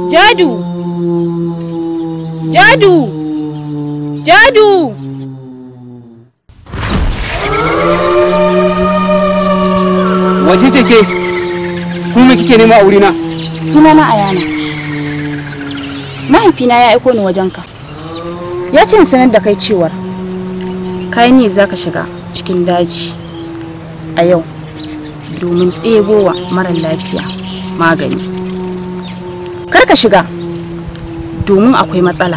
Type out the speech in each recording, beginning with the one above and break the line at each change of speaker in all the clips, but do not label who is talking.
Jadu! Jadu! Jadu!
Wace ce ke? Kuma kike nema a wurina?
Sunana Ayana. Mahaifina ya aiko ni wajenka. Ya ce in sanar da kai cewar kayan ne za ka shiga cikin daji a yau domin ɗebowa mara lafiya magani. Kar ka shiga domin akwai matsala.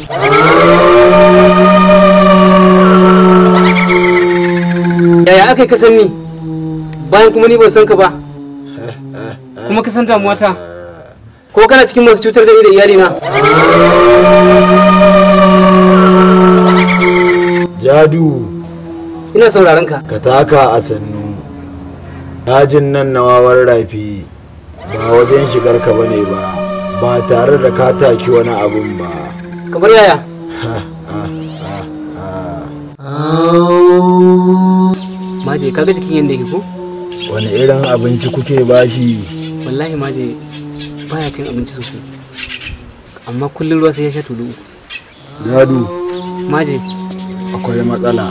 Yaya aka yi kasan ni? Bayan kuma ni ban san ka ba. Kuma ka san damuwata. Ko kana cikin masu cutar da ni da iyalina?
Jadu,
Ina sauraron ka.
ka taka a sannu. Dajin nan na wawar rafi ba wajen shigar ka bane ba, ba tare da ka taki wani abun ba.
Kamar yaya? Maje kaga jikin yadda yake ko?
Wani irin abinci kuke bashi?
Wallahi maje baya cin abinci sosai. Amma kullum ruwa sai ya sha tulu. uku.
Jadu,
Maje
akwai matsala.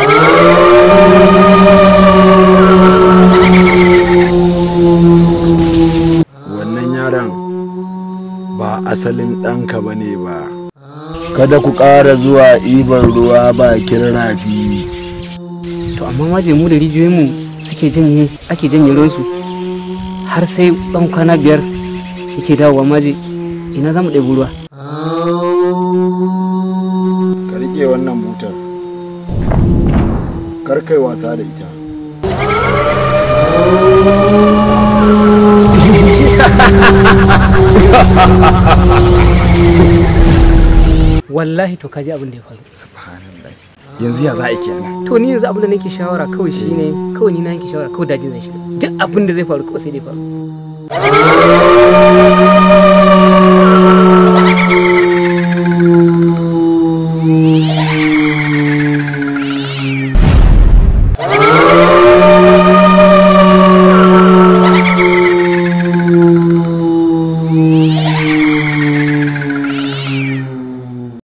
Wannan yaron ba asalin ɗanka ba ne ba. Kada ku ƙara zuwa ibar ruwa bakin rafi.
to amma maje mu da rijiyoyinmu suke janye ake janye ruwansu har sai ɗan kwana biyar yake dawowa maje ina za mu ɗebi ruwa.
Ka riƙe wannan butar. Kar kai wasa da ita.
Wallahi to kaji abin da ya faru.
Subhanallah. Yanzu ya za a yi kenan.
to ni yanzu abin da nake shawara kawai shine kawai ni na yanke shawara kawai dajin zan shiga duk abin da zai faru kawai sai dai faru